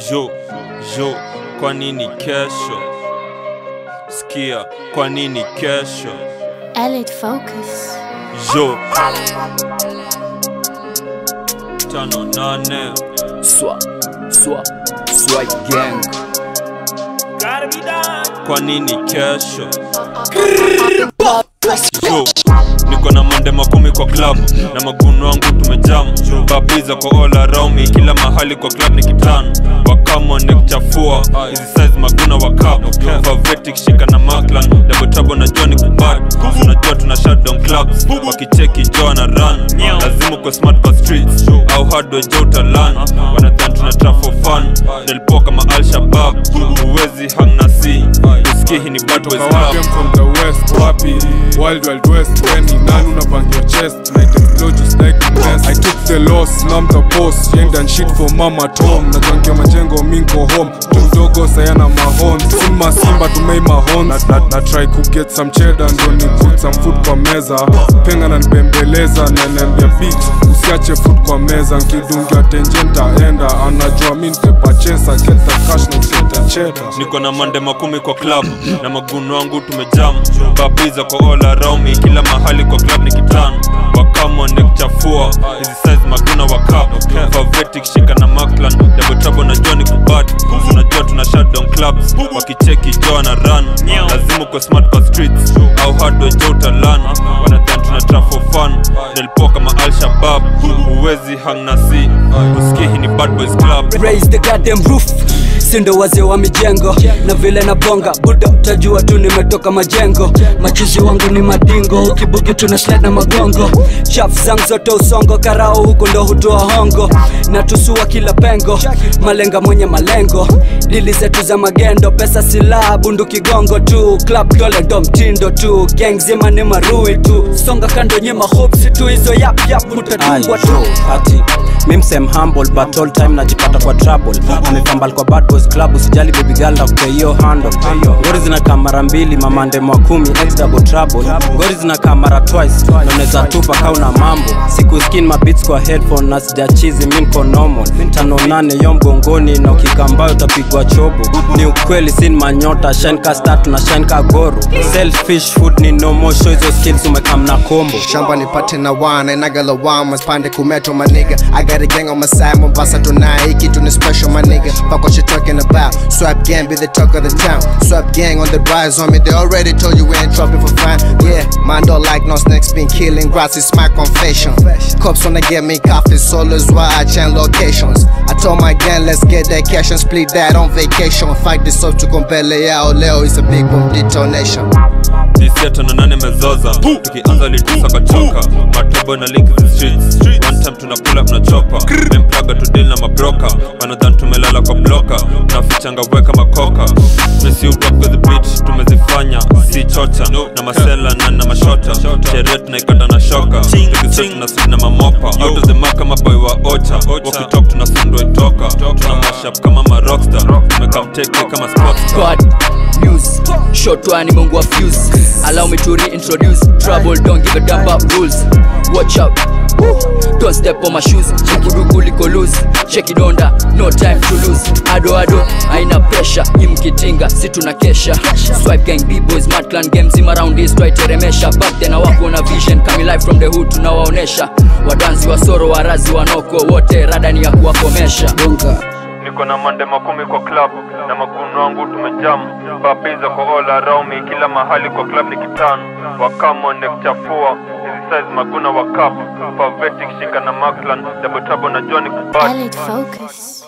Jo, jo, kwa nini kesho? Sikia, kwa nini kesho? Elite Focus. Jo, tano nane Swa, swa, swag gang. kwa nini kesho? Jo, niko na mande makumi kwa club na maguno wangu tumejam babiza kwa all around me kila mahali kwa club ni kitan wakamo nekuchafua hizi size maguna wa cup favetic shika na maklan double trouble na Johnny kubad unajua tuna shutdown clubs wakicheki jo na run lazima uko smart kwa streets au hard jo utalan wanadhan tuna trap for fun nilipoa kama al shabab huwezi hang na si usikie hii ni bad boys Toka wapi club I'm from the west wapi wild wild west weni nani unabang your chest night explode just like a mess I took the loss now I'm the boss yenda and shit for mama tom najangia majengo minko home mdogo sayana mahon simba simba tumei mahon na, na, na try ku get some cheddar ndo ni put some food kwa meza penga na nibembeleza nanembia bitch usiache food kwa meza nkidungia tenje ntaenda anajua mi ntepachesa get the cash na usete cheddar niko na mande makumi kwa club na maguno wangu tumejam babiza kwa all around me kila mahali kwa club ni kitan wakamo nekuchafua hizi size maguna wa cup favetic shika na maklan double trouble na Johnny kubad unajua tuna shutdown clubs wakicheki jo na run lazima uko smart kwa streets au hard jo utalan wanadhan tuna trap for fun nilipoa kama al shabab huwezi hang na si usikie hii ni bad boys club Raise the goddamn roof sindo wazee wa mijengo na vile na bonga buda utajua tu nimetoka majengo machizi wangu ni madingo ukibuki tuna slide na magongo chaf zangu zote usongo karao huku ndo hutoa hongo na tusua kila pengo malenga mwenye malengo dili zetu za magendo pesa silaha bundu kigongo tu club dole ndo mtindo tu gang zima ni marui tu songa kando nyema hopsi tu hizo yap yap mutatungwa tu ati mimsem humble but all time najipata kwa trouble amefambal kwa bad boys club usijali baby girl na kupea hiyo handle ngori zinakaa mara mbili mamande mwa kumi ex double trouble ngori zinakaa mara twice na unaweza tupa kauna mambo siku skin mabits kwa headphone na sijachizi mi nko normal tano nane yo mgongoni na ukikambayo utapigwa chobo ni ukweli sin manyota shine ka star tuna shine ka goro selfish food ni no more show hizo skills umekam na kombo shamba nipate na wana inagalawama spande kumeto my nigga I got a gang on my side Mombasa tonight hiki tu ni special my nigga fuck what you talking about swap gang be the talk of the town swap gang on the rise on me they already told you we ain't dropping for fun yeah man don't like no snakes been killing grass it's my confession cops wanna get me coffee solos why I change locations I told my gang let's get that cash and split that on vacation fight this up to compele yao leo is a big boom detonation Disiato na nane mezoza tukianza litusa kachoka matobo na link the streets one time tuna pull up na chopa memplaga to deal na mabroka wanadhan tumelala kwa bloka nafichanga weka makoka mesi rock with the beat tumezifanya si chocha na masela na na mashota sherehe tunaikata na shoka tukisema tuna sweet na mamopa out of the mark kama boy wa ocha wakitalk tunasundwa itoka tuna mashup kama marockstar tumekamteke kama sportstar God news short one mungu wa fuse allow me to reintroduce trouble don't give a damn about rules watch out Woo. don't step on my shoes chikuduku liko loose cheki donda no time to lose ado ado aina pressure imkitinga si tuna kesha swipe gang b-boys mad clan games im around this twaiteremesha back then wako na vision coming live from the hood tunawaonesha wadansi wa soro warazi wanoko wote radani ya kuwakomesha bonga niko na mande makumi kwa club na maguno wangu tumejam babiza kwa all around me kila mahali kwa club ni kitan wakamo nekuchafua hizi size maguna wa cup favetic shika na maklan double trouble na Johnny kubad Elite Focus.